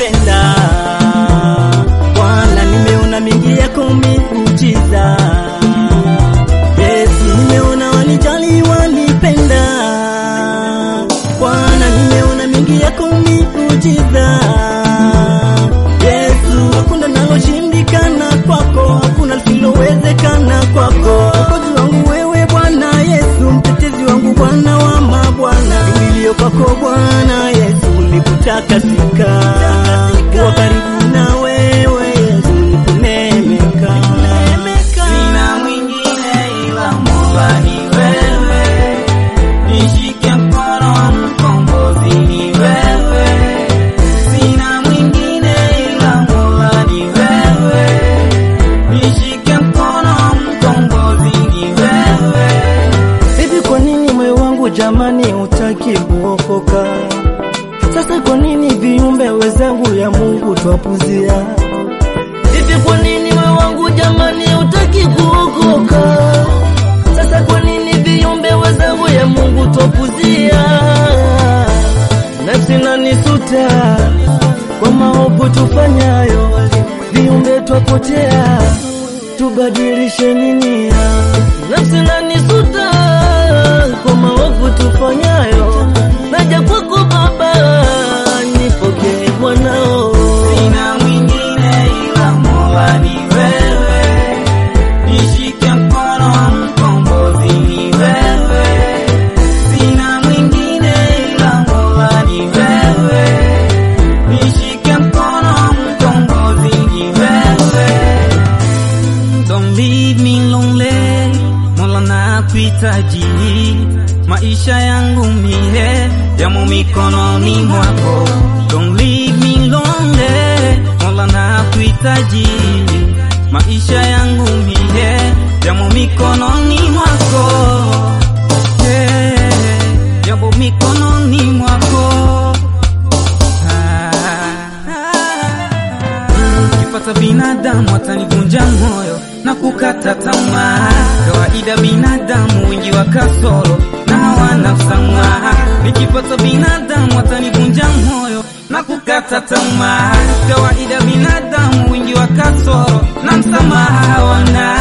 walipenda. Bwana, nimeona mengi yako miujiza. Yesu, nimeona walijali, walipenda. Bwana, nimeona mengi yako miujiza. Yesu, hakuna naloshindikana kwako, hakuna lisilowezekana kwako. Mwokozi wangu wewe Bwana Yesu, mtetezi wangu Bwana wa mabwana, kimbilio kwako Bwana Yesu, nilipotakasika kuwa karibu na wewe Yesu, nikunemeka Sina mwingine ila Mola ni wewe, nishike mkono mkombozi ni wewe. Sina mwingine ila Mola ni wewe, nishike mkono mkombozi ni wewe. Hivi kwa nini moyo wangu jamani hutaki kuokoka? Sasa kwa nini viumbe wenzangu ya Mungu twapuzia? Hivi kwa nini moyo wangu jamani hutaki kuokoka? Sasa kwa nini viumbe wenzangu ya Mungu twapuzia? Nafsi nanisuta kwa maovu tufanyayo, viumbe twapotea, tubadilishe nini? Nafsi nanisuta kwa maovu tufanyayo, naja kwako Baba, nipokee mwanao. Sina mwingine ila Mola ni wewe, nishike mkono mkombozi ni wewe. Sina mwingine ila Mola ni wewe, nishike mkono mkombozi ni wewe. Don't leave me lonely, Mola nakuhitaji, maisha yangu mie yamo mikononi mwako. Don't leave me lonely, Mola nakuhitaji, maisha yangu mie yamo mikononi mwako. Yeah, yamo mikononi mwako. Nikipata binadamu atanivunja moyo na kukata tamaa. Kawaida binadamu wengi wa kasoro na hawana msamaha. Nikipata binadamu atanivunja moyo na kukata tamaa. Kawaida binadamu wengi wa kasoro na msamaha hawana.